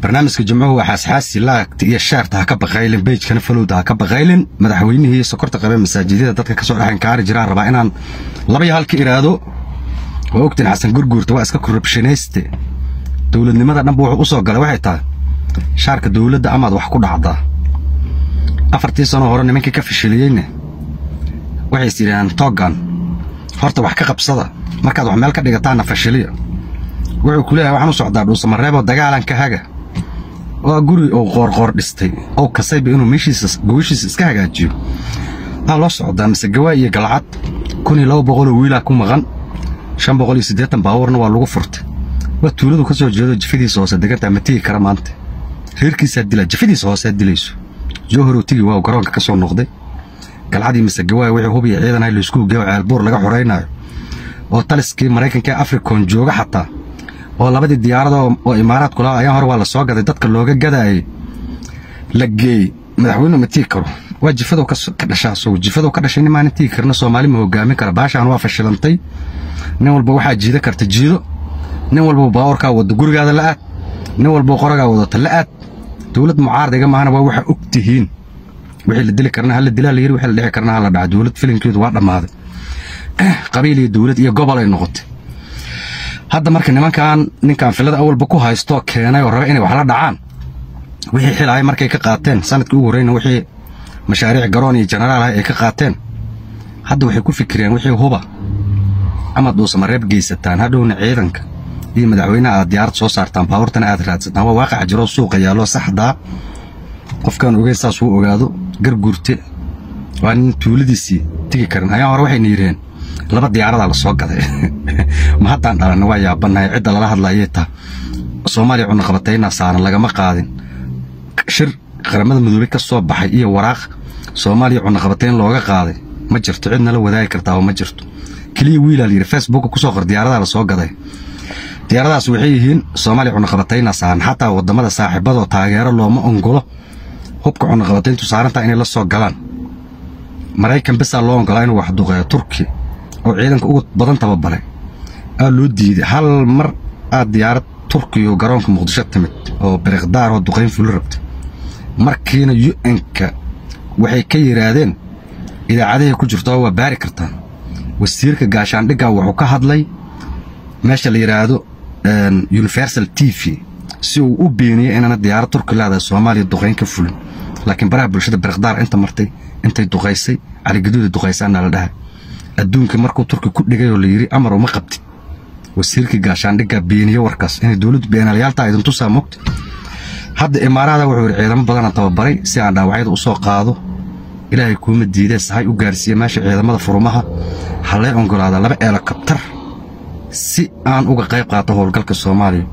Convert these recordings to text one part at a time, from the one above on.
barnaamijka jimcuhu waa xaasxaasi laagta iyo shaarta ha ka baqaylin beejkana falowda ha ka baqaylin madaxweynihii sokorta qabee masaajidyada dadka kasoo dhexan kaari jiraan rabaa inaan laba iyo halka iraado waa ogtiin xasan gurguurta waa iska korrubshanayste dowladnimada dhanba wuxuu u soo galay waxay tahay shaarka dowladda amaad wax ku dhacdaa afartii sanoo hore nimankii ka fashiliyeyne waxay is yidhahdeen toogan horta wax ka qabsada markaad wax meel ka dhigataanna fashiliya wuxuu ku leeyahay waxaan u socdaa dhuusamareeboo dagaalan ka haga waa guri uu qoorqoor dhistay oo kasayba inuu meeshiisa gogashiisa iska hagaajiyo aa loo socdaa mise gawaa iyo galcad kun iyo laba boqoloo wiilaa ku maqan shan boqol iyo siddeetan baabuurna waa lagu furtay waa tuuladu ka soo jeedo jafadiisa hoose degantaa ma tigi kara maanta reerkiisaa dilaa jafadiisa hoosead dilayso joohorow tigi waa garoonka ka soo noqday galcadii mise gawaaya wixii hubiya ciidan hay laysku geeyo ceelbuur laga xoraynaayo oo taliskii maraykanka ee africon jooga xataa oo labadii diyaarada oo imaaraadku lahaa ayaan hore waa la soo gaday dadka looga gadaayay la geeyey madaxweynuhu ma tigi karo waa jifadow ka dhashaa asagu jifadow ka dhashay nin maanan tigi karna soomaali ma hogaamin kara baashaan waa fashilantay nin walba waxaa jiida karta jiido nin walba baawarkaa wada gurigaada la aad nin walba qoragaa wadata la aad dowlad mucaaradiga maahana waa waxaa og tihiin wixii la dili karna hala dilaa la yiri wixii la dhici karna hala dhaca dowlad filinkeedu waa dhammaaday qabiil iyo dowlad iyo gobol ay noqotay hadda marka nimankan ninkan filada awalba ku haystoo keenay oo raba inay wax la dhacaan wixii xilahay markay ka qaateen sanadkii ugu horreyna wixii mashaariic garoon iyo jenaraal ah ay ka qaateen hadda waxay ku fikireen wixii huba amaad dhuusamareeb geysataan hadhowna ciidanka iyo madaxweynaha aad diyaarad soo saartaan baabuurtana aad raadsataan waa waaqaca jiroo suuqa yaallo saxdaa qofkaan ogeyn saas uu ogaado garguurte waa nin tuuladiisii tegi karin ayaan hore waxayna yidhaheen laba diyaaradaa la soo gaday ma haddaan dhalanna waa yaabannahay cidda lala hadlayay taa soomaaliya cunaqabatayna saaran lagama qaadin shir qaramada midoobey ka soo baxay iyo waraaq soomaaliya cunaqabatayn looga qaaday ma jirto cid nala wadaagi kartaa oo ma jirto keliya wiilaa la yidhi facebooka kusoo qor diyaaradaa la soo gaday diyaaradaas waxay yihiin soomaaliya cunaqabatayna saaran xataa waddamada saaxiibadoo taageero looma ongolo hubka cunaqabatayntu saarantaa inay la soo galaan maraykan bisaa loo ogolaa inuu waxduqeeyo turki oo ciidanka ugu badan tababaray aa loo diiday hal mar aad diyaarad turkiyo garoonka muqdisho timid oo biriqdaar oo duqayn fuli rabtay markiina yu-enka waxay ka yidhaahdeen idaacadahay ku jirto waa baari kartaan wasiirka gaashaandhigga wuxuu ka hadlay meesha la yidhaahdo universal t v si uu u beeniyey inaana diyaarad turki leedahay soomaaliya duqayn ka fulin laakiin baraha bulshada biriqdaar inta martay intay duqaysay caligaduuda duqaysaana la dhahay adduunka markuu turki ku dhigay oo la yidhi amar uma qabtid wasiirkii gaashaandhiggaa beeniye warkaas inay dowladdu beenalayaaltaa idin tusaa mogta hadda imaarahada wuxuu yidhi ciidamo badanaan tababaray si aan dhaawacyada u soo qaado ilaahay kuuma diidee sahay u gaarsiiya meesha ciidamada furumaha hallee ongolaada laba eelokabtar si aan uga qayb qaato howlgalka soomaaliya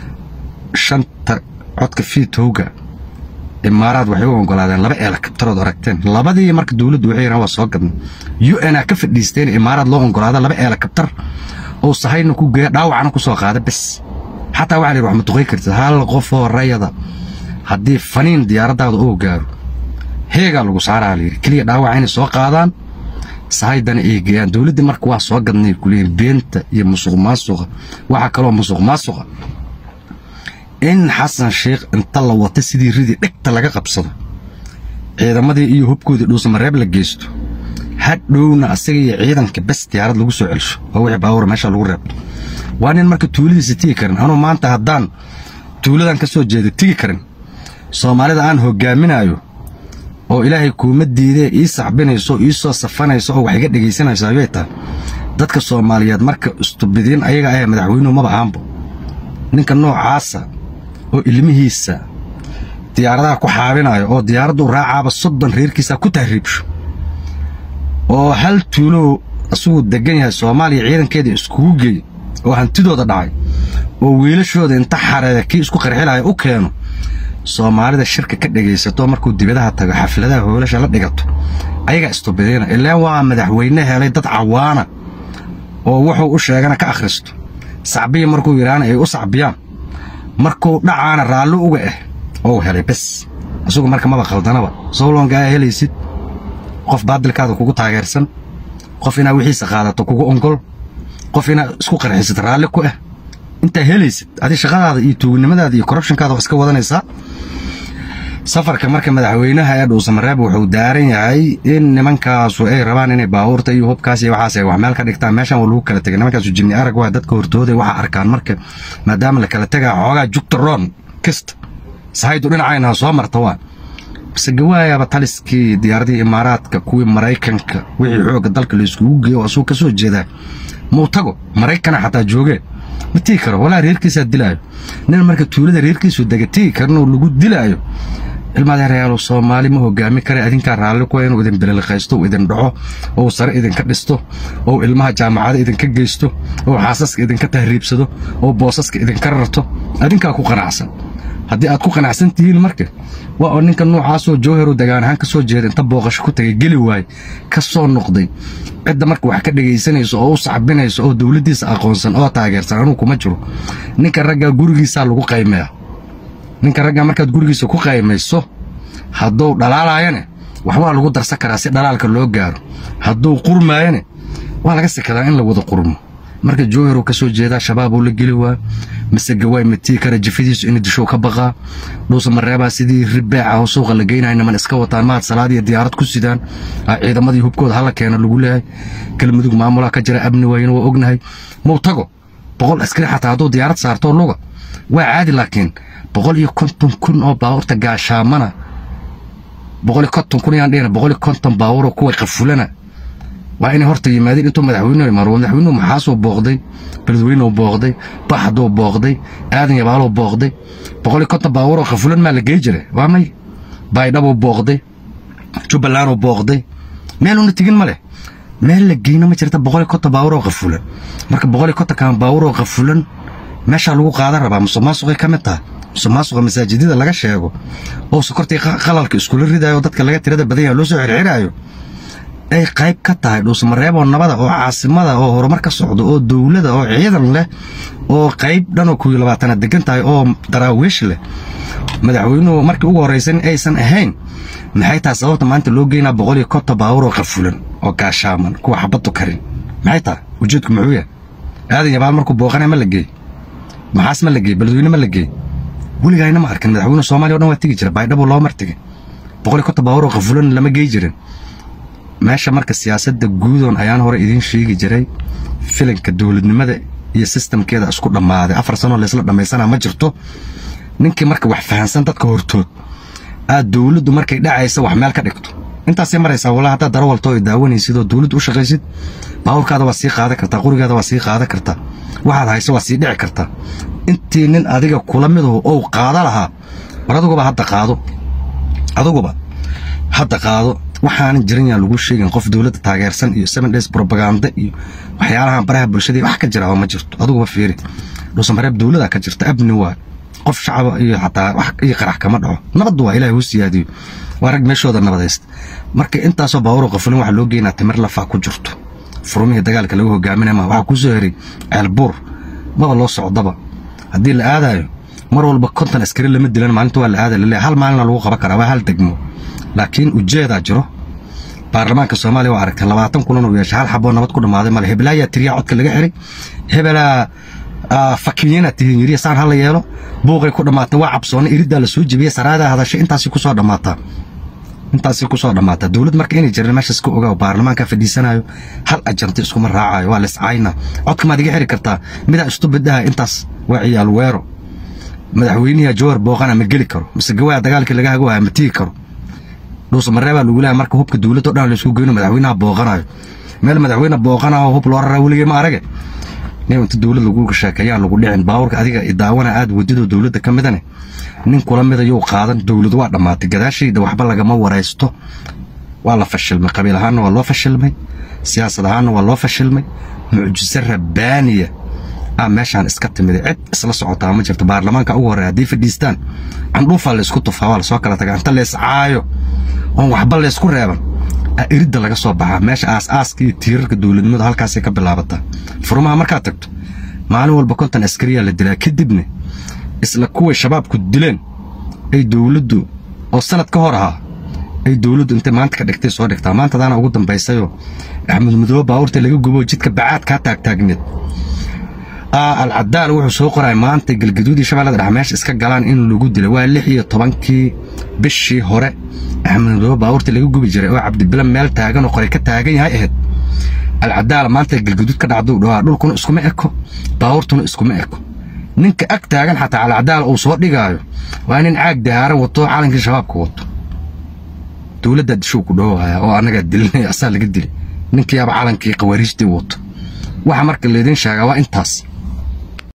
shanta codka fiitowga imaaraad waxay u ogolaadeen laba eelokabtarood aragteen labadii marka dowladdu waxay yidhahan waa soo gadna u n a ka fadhiisteen imaaraad loo ogolaada laba eelokabtar oo sahayna ku geeya dhaawacna ku soo qaada bes xataa waxaa la yidhi wax ma duqay kartid hal qofoo rayada haddii faniin diyaaraddaada uu gaaro heegaa lagu saaraa la yidhi keliya dhaawaca inay soo qaadaan sahaydana ay geeyaan dowladdii marka waa soo gadnay kuleeyihin beenta iyo musuq maasuqa waxaa kaloo musuq maasuqa in xasan sheikh inta la wata sidii ridii dhegta laga qabsado ciidamadii iyo hubkoodii dhuusamareeb la geysto hadhowna asaga iyo ciidanka bes diyaarad lagu soo celsho oo wixii baawur meesha lagu reebto waa nin marka tuuladiisa tigi karin anuu maanta haddaan tuuladan ka soo jeeda tigi karin soomaalida aan hogaaminayo oo ilaahay kuuma diidee ii saxbinayso ii soo safanayso oo wax iga dhegaysanayso ayay tahay dadka soomaaliyeed marka istubidiin ayaga ah madaxweynuhu maba ahaanbo ninka noocaasa oo ilmihiisa diyaaradaha ku xaabinayo oo diyaaraddu raacaaba soddon reerkiisa ku tahriibsho oo hal tuulow asaguu degan yahay soomaaliya ciidankeeda iskugu geey oo hantidooda dhacay oo wiilashooda inta xareeda kii isku qarxilaya u keeno soomaalida shirka ka dhegaysato markuu dibadaha tago xafladaha hoolasha la dhigato ayagaa istubideyna ilaan waa madaxweyne helay dad cawaana oo wuxuu u sheegana ka akhristo sacbiya markuu yidhaahna ay u sacbiyaan markuu dhacaana raalli uga ah ou helay bes isagu marka maba khaldanaba sowlongaa helaysid qof baadilkaada kugu taageersan qof inaa wixiisa qaadato kugu ongol qof inaa isku qarxisid raalli ku ah intaa helaysid adi shaqadaada iyo tuugnimadaada iyo corruptionkaada waa iska wadanaysaa safarka marka madaxweynaha ee dhuusamareeb wuxuu daaran yahay in nimankaasu ay rabaan inay baabuurta iyo hubkaas iyo waxaas ay wax meel ka dhigtaan meeshan waa lagu kala tegay nimankaasu jinni arag waa dadka hortooday waxa arkaan marka maadaama la kala tegaa xoogaa jugta roon kista sahaydu dhinacayna soo marta waa base gawaayaba taliskii diyaaradii imaaraadka kuwii maraykanka wixii xoogga dalka la iskugu geeyo oo asuu ka soo jeedaa muu tago maraykana xataa joogee ma tigi karo walaa reerkiisaa dilaayo nin marka tuulada reerkiisu dega tigi karin oo lagu dilaayo ilmaadeerayaalo soomaali ma hogaami kara adinkaa raalli kuwa inuu idin beleliqaysto uu idin dhaco ou sare idinka dhisto ou ilmaha jaamacada idinka geysto ou xaasaska idinka tahriibsado ou boosaska idinka rarto adinkaa ku qanacsan haddii aad ku qanacsan tihiin marka waa oo ninka noocaasoo jowheru degaan ahaan ka soo jeeda inta booqasho ku tagay geli waay ka soo noqday cidda marka wax ka dhegaysanayso oo u saxbinayso oo dowladdiisa aqoonsan oo taageersan anuu kuma jiro ninka raggaa gurigiisaa lagu qaymeeya ninka raggaa markaad gurigiisa ku qaymayso hadduu dhalaalaayane waxbaa lagu darsan karaa si dhalaalka loo gaaro hadduu qurmaayane waa laga sikadaa in la wada qurmo marka jowheruu ka soo jeedaa shabaabuu la geli waa mise gawaay matii kara jifadiisu in dishow ka baqaa dhuusa mareebaa sidii ribeeca oo suuqa la geynaya niman iska wataan mahad salaad iyo diyaarad ku sidaan ciidamadii hubkooda hala keena lagu leeyahay galmudug maamulaa ka jira abni waayna waa ognahay muu tago boqol askari xataa hadduu diyaarad saartoo luga waa caadi laakiin boqol iyo konton kun oo baabuurta gaashaamana boqol iyo konton kun yaan dhihina boqol iyo konton baabuuroo kuwa qafulana waa inay horta yimaadeen intuu madaxweynuhu imaaro madaxweynuhu maxaasuu booqday beledweynuu booqday baxduu booqday aadan yabaaluu booqday boqol iyo konton baabuuroo qafulan maa la gey jiray waa may baydhabuu booqday jubbalanduu booqday meeluuna tegin ma leh meel la geyna ma jirta boqol iyo konton baabuuroo qafulan marka boqol iyo kontonkan baabuuroo qafulan meeshaa lagu qaadan rabaa musuqmaasuqay ka mid tahay musuqmaasuqa masaajidada laga sheego oo sokortii qalalka iskula ridayo dadka laga tirada badan yaha loo soo xirxiraayo ay qayb ka tahay dhuusamareeboo nabada oo caasimada oo horumar ka socdo oo dowlada oo ciidan leh oo qayb dhanoo kuwii labaatanaad degan tahay oo daraawiish leh madaxweynuhu markii ugu horraysan aysan ahayn maxay tahay sababta maanta loo geynaa boqol iyo konton baabuuroo qafulan oo gaashaaman kuwa xabaddu karin maxay tahay ujeedku muxuu yahay aadan yabaal markuu booqanaya ma la geey maxaas ma la geey beledweyne ma la geey weligayna ma arkin madaxweyne soomaaliya o dhan waa tegi jira baydhabo loo martigay boqol iyo konton baabuuroo qafulan lama gey jirin meesha marka siyaasadda guudoon ayaan hore idiin sheegi jiray filanka dowladnimada iyo sistamkeeda isku dhammaaday afar sanoo laysla dhammaysanaa ma jirto ninkii marka wax fahansan dadka hortood aad dowladdu markay dhacaysa wax meel ka dhigto intaasay maraysaa walaa haddaad daro walto ay daawanaysid oo dowladdu u shaqaysid baabuurkaada waa sii qaadan kartaa qurigaada waa sii qaadan kartaa waxaad hayso waa sii dhici kartaa intii nin adiga kula midahu ou qaada lahaa war aduguba hadda qaado aduguba hadda qaado waxaanan jiran yaan lagu sheegin qof dowladda taageersan iyo seven days propaganda iyo waxyaalahan baraha bulshada wax ka jira oo ma jirto aduguba fiiri dhuusamareeb dowlada ka jirta abni waa qof shacaba iyo xataa wax iyo qarax kama dhaco nabaddu waa ilaahay huu siyaadiyo waa rag meeshooda nabadaysta marka intaasoo baawuro qofulin waxaa loo geynaa timir lafaa ku jirto furumihii dagaalka lagu hogaaminaya ma waxaa kuu soo heray ceelbuur maba loo socdaba haddii la aadaayo mar walba konton askari lama dilan maalinta waa la aada laleeyahay hal maalina lagu qaban karaa waa hal degmo laakiin ujeedaa jiro baarlamaanka soomaaliya waa aragtay labaatan kulan uu yeeshay hal xaboo nabad ku dhammaaday male hebelaayaa tiriyaa codka laga xiray hebelaa fakiyena tihiin yiriya saan hala yeelo buuqay ku dhammaatay waa cabsoona iriddaa la soo jebiyey saraadaa hadashay intaasi kusoo dhammaataa intaasi kusoo dhammaataa dowlad marka inay jirin meeshaas ka ogaa baarlamaanka fadhiisanayo hal ajanti iskuma raacayo waa liscayna codka maad iga xiri kartaa midaa istubidhaha intaas waa ciyaal weero madaxweynihi jawar booqana ma geli karo mise gawaa dagaalkii laga hago ma tigi karo dhuusamareebaa lagu leeyahay marka hubka dowladda o dhan laysku geyno madaxweynaha booqanayo meel madaxweyne booqanayo hub loo raraa weligay ma arage nin inta dowlad lagu sheekeeyaan lagu dhicin baabuurka adiga idaawana aad wadidoo dowladda ka midane nin kula mida yuu qaadan dowladu waa dhammaatay gadaashayda waxba lagama waraysto waa la fashilmay qabiil ahaanna waa loo fashilmay siyaasad ahaanna waa loo fashilmay mucjiso rabbaaniya ah meeshaan iska timiday cid isla socotaa ma jirto baarlamaanka ugu horreya haddii fadhiistaan candhuufaa laysku tufaa waa lasoo kala tagaa inta leys caayo oon waxba laysku reeban iridda laga soo baxaa meesha aas-aaska iyo tiirarka dowladnimadu halkaasay ka bilaabataa furumaha markaad tagto maalin walba konton askariyaa la dilaa kadibna isla kuway shabaabku dileen ay dowladdu oo sanad ka hor ahaa ay dowladdu intay maanta ka dhigtay soo dhigtaa maantadaana ugu dambaysayoo axmed mudoobe baabuurta laga gubo jidka bacaad kaa taagtaagneed alcadaal wuxuu soo qoray maanta galgaduudii shabeellada dhexe meesha iska galaan in lagu dilay waa lix iyo tobankii bishii hore axmed madoobe baabuurtii laga gubi jiray oo cabdibile meel taagan oo qoray ka taagan yahay ahayd alcadaal maanta galgaduud ka dhacduu dhawaa dhulkuna iskuma eko baabuurtuna iskuma eko ninka ag taagan xataa alcadaal uu soo dhigaayo waa nin caag dahaaran wato calankii shabaabka wato dowladdaa dishuu ku dhowaya oo annagaa dilinaya asaa laga dilay ninkiiaba calankii khawaariijtii wato waxa marka laydin sheegaa waa intaas